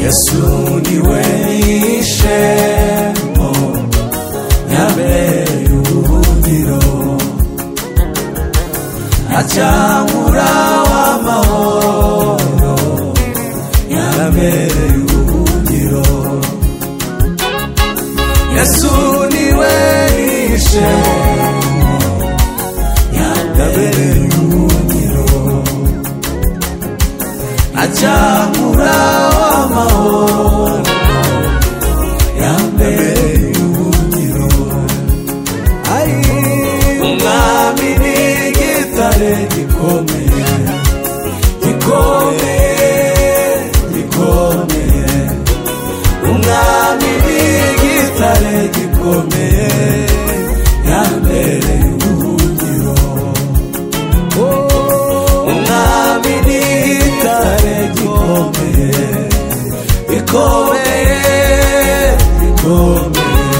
Yesu niwe ishembo nyabere y'ubuhungiro acyamura w'amahoro nyabere y'ubuhungiro Yesu niwe ishembo nyabere y'ubuhungiro acyamura w'amahoro yambaye y'ubugiro ari umwami n'igitare gikomeye gikomeye gikomeye umwami n'igitare gikomeye yambaye y'ubugiro umwami n'itare gikomeye bikomeye bikomeye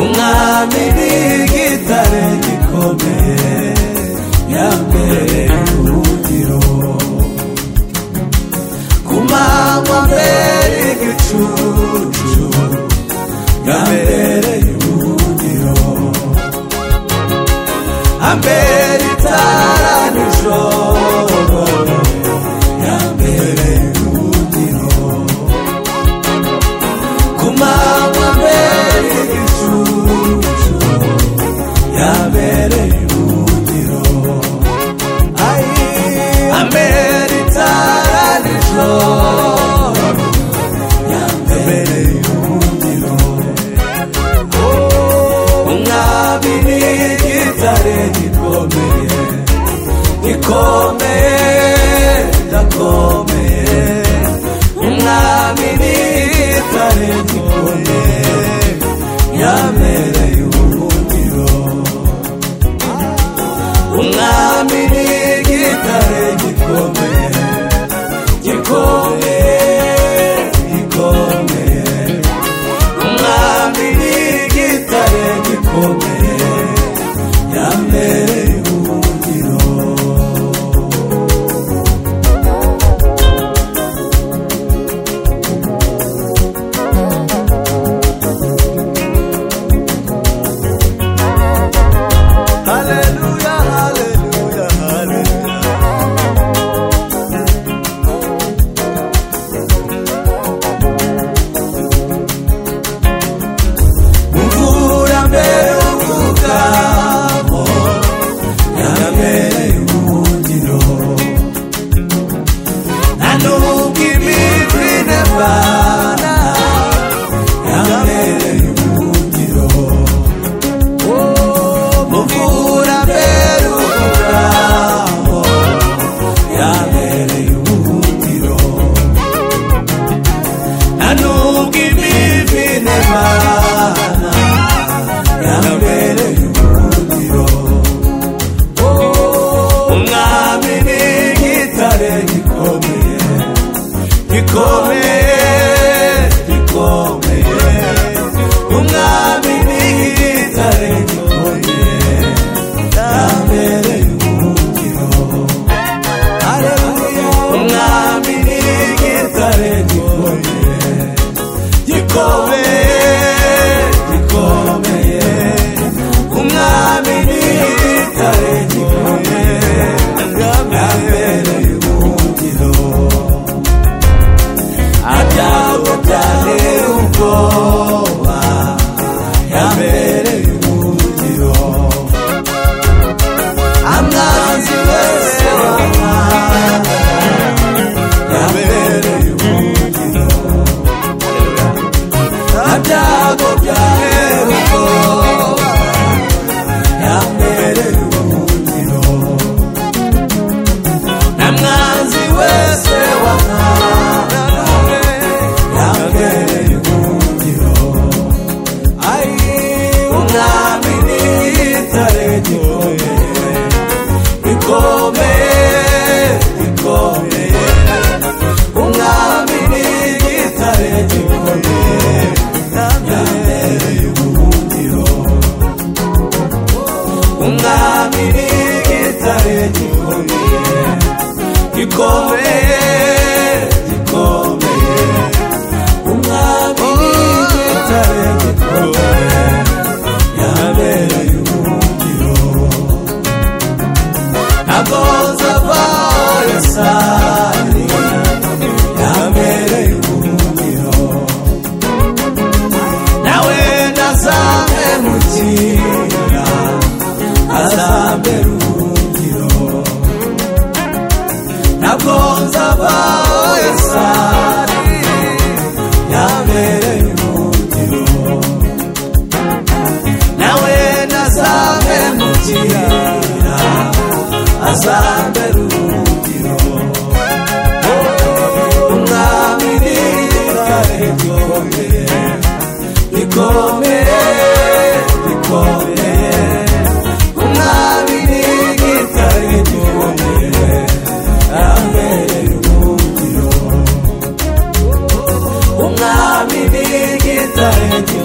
umwami n'igitare gikomeye yambere urugero ku manywa mbere y'igicucu yambereye urugero ambere itara nijoro yambere urugero ku manywa mbere y'igicucu yambere urugero Ai, ambere itara nijoro yambere urugero umwami ni igitare gikomeye gikomeye ndakomeye umwami ni igitare gikomeye yamereye ubuhungiro umwami ni igitare gikomeye gikomeye gikomeye umwami n'igitare gikomeye yambereye ubuhungiro Hallelujah, hallelujah, hallelujah. imvura mbere uvugamo yarabereye ubuhungiro nta nubwo imitwe idavana yarabereye ubuhungiro muvura mbere uvugamo yarabereye ubuhungiro ntanubwo imivi n'imana yabereye ubuhungiro umwami ni igitare gikomeye gikomeye gikomeye umwami ni igitare gikomeye yabereye ubuhungiro umwami ni igitare gikomeye gikomeye gikomeye umwami ni igitare gikomeye yabereye ubuhungiro abyago byane ubwo nawe ndazamerukira azamerukiro ntabwo nzaba esari yabereye umukiro nawe ndazamerukira azamerukiro umwami ni kare gikomeye bikomeye bikomeye umwami ni igitare gikomeye abereye ubuhungiro umwami ni igitare gikomeye